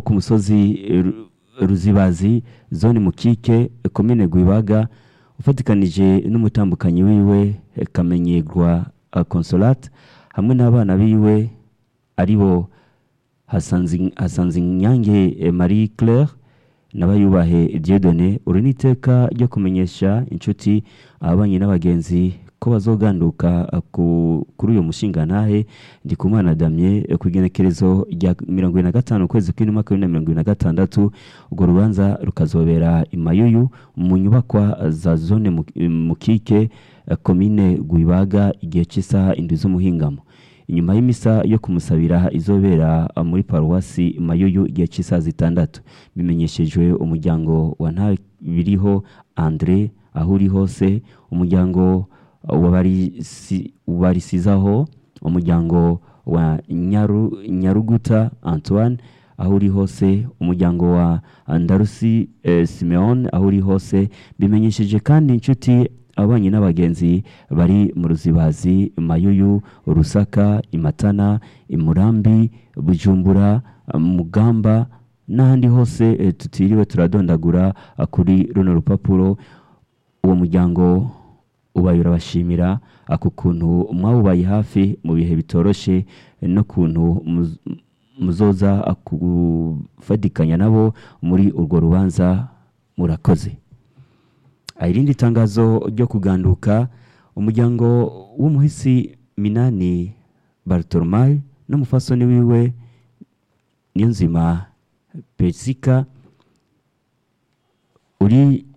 ku musozi Ru- ruzibazi zone mukike komine gwibaga ufatikanije n'umutambukanyi wiwe eh, kamenyerwa eh, consolate hamwe n'abana biwe aribo Hasanzi- hasanzinyange eh, marie claire n'abayubahe Dieudonné uri n'iteka ryo kumenyesha inshuti ababanyi n'abagenzi ko bazoganduka eh, ku- kuri uyu mushingantahe ndikumana damye eh, ku igenekerezo rya mirongo ibiri na gatanu ukwezi kw'indwi umwaka w'ibihumbi na mirongo ibiri na gatandatu urwo rubanza rukazobera i mayuyu mu nyubakwa za zone Mu- mukike eh, komine gwibaga igihe cy'isaha indwi z'umuhingamo inyuma y'imisa yo kumusabira izobera uh, muri paruwasi mayuyu igihe cy'isaha zitandatu bimenyeshejwe umuryango wa ntabiriho andre aho uri hose umuryango uh, wa Barisi- barisizaho umuryango wa Nyaru, nyaruguta antoine aho uri hose umuryango wa ndarusi eh, simeon aho uri hose bimenyesheje kandi inshuti ababanyi n'abagenzi bari mu ruzibazi mayuyu rusaka imatana imurambi bujumbura mugamba n'ahandi hose eh, tutiriwe turadondagura ah, kuri runo rupapuro uwo muryango ubaye urabashimira ako kuntu mwawubaye hafi mu bihe bitoroshe eh, no kuntu muz- muzoza kufatikanya nabo muri urwo rubanza murakoze Ah, irindi tangazo ryo kuganduka umuryango w'umuhisi minani bartolomai n'umufasoni wiwe niyonzima pesika uri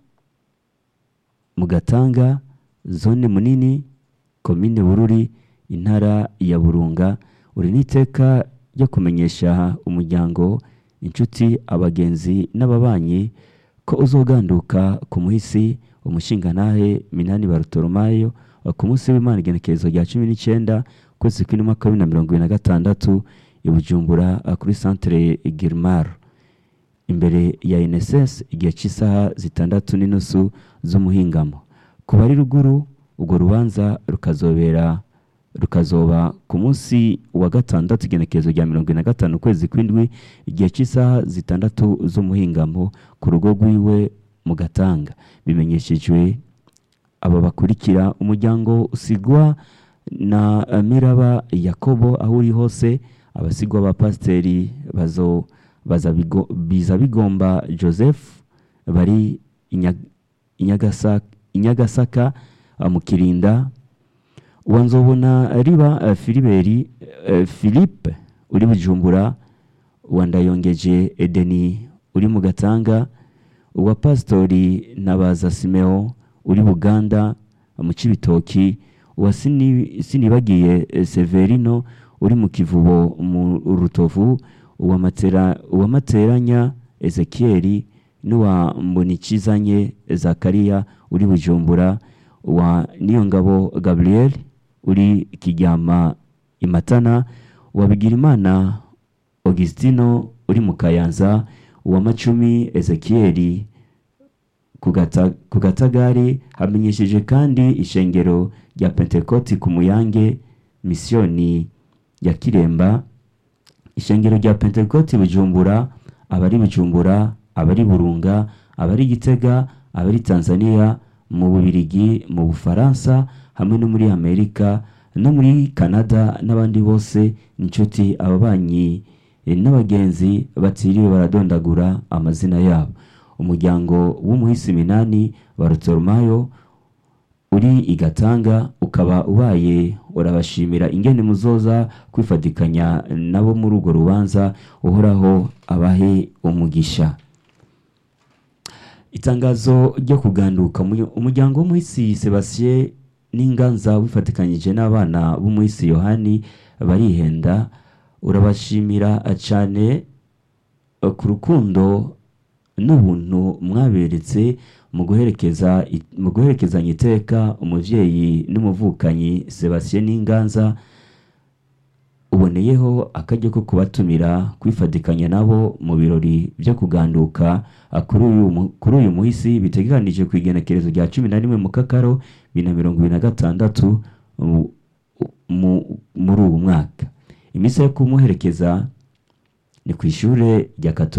mu gatanga zone munini komine bururi intara ya burunga uri n'iteka ryo kumenyesha umuryango inshuti abagenzi n'ababanyi ko uzoganduka ku muhisi umushingantahe minani barutoromayo ku munsi w'imana igenekerezo rya cumi n'icyenda ukwezi kw'indwi umwaka wa bibiri na mirongo ibiri na gatandatu i bujumbura ah, kuri santere girimar imbere ya NSS igihe cy'isaha zitandatu n'inusu z'umuhingamo ku bari ruguru urwo rubanza rukazobera rukazoba ku munsi wa gatandatu igenekerezo rya mirongo ine na gatanu ukwezi kw'indwi igihe cy'isaha zitandatu z'umuhingamo ku rugo rwiwe mu gatanga bimenyeshejwe aba bakurikira umuryango usigwa na eh, miraba yakobo aho uri hose abasigwa ba pasiteri bazo baza bigo, biza bigomba joseph bari Inya- Inyagasa- inyagasaka ah, mu kirinda uwa nzobona riba eh, filiberi eh, philippe uri bujumbura uwa ndayongeje edeni uri mu gatanga uwa pasitori nabaza simeo uri buganda mu cibitoki uwa Sini- sinibagiye eh, severino uri mu kivubo mu rutovu uwa matera uwa materanya ezekieli n'uwa mbonikizanye zakariya uri bujumbura uwa niyongabo gabriel uri kiryama imatana uwa bigirimana augustino uri mu kayanza uwa macumi ezekieli ku gata- ku gatagari hamenyesheje kandi ishengero rya pentekoti ku muyange misiyoni ya kiremba ishengero rya pentekoti bujumbura abari bujumbura abari burunga abari gitega abari tanzania mu bubirigi mu bufaransa hamwe no muri amerika no muri canada n'abandi bose inshuti ababanyi eh, n'abagenzi batiriwe baradondagura amazina yabo umuryango w'umuhisi minani wa rutoromayo uri igatanga ukaba ubaye urabashimira ingene muzoza kwifatikanya nabo muri urwo rubanza uhoraho abahe umugisha itangazo ryo kuganduka Umu- umuryango w'umuhisi sebastien n'inganza wifatikanyije n'abana b'umuhisi yohani barihenda urabashimira cyane eh, ku rukundo n'ubuntu mwaberetse mu guherekeza mu guherekezanya iteka umuvyeyi n'umuvukanyi Sebastien Ninganza uboneyeho akaryo ko kubatumira kwifatikanya nabo mu birori byo kuganduka ah, kuri uyu mu- kuri uyu muhisi biteganije ku igenekerezo rya cumi na rimwe mu kakaro bibiri na mirongo ibiri na gatandatu mu- mu- muri ubu mwaka imisa yo kumuherekeza ni ku ishure rya Katolika